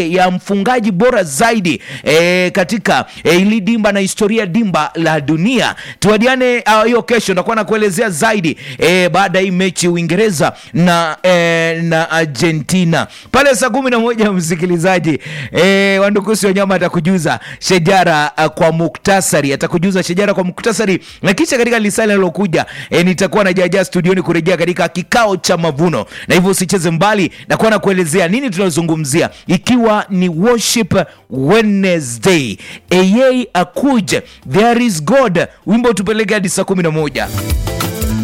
ya mfungaji bora zaidi e, katika e, ili dimba na historia dimba la dunia. Tuadiane hiyo uh, kesho, nakuwa na kuelezea zaidi e, baada ya hii mechi Uingereza na, e, na Argentina pale saa kumi na moja msikilizaji e, Wandukusi Wanyama atakujuza shajara uh, kwa muktasari, atakujuza shajara kwa muktasari, na kisha katika lisali linalokuja e, nitakuwa na jaja studioni kurejea katika kikao cha mavuno, na hivyo usicheze mbali, nakuwa na kuelezea nini tunazungumzia ikiwa ni worship Wednesday, eye akuje there is God, wimbo tupeleke hadi saa kumi na moja.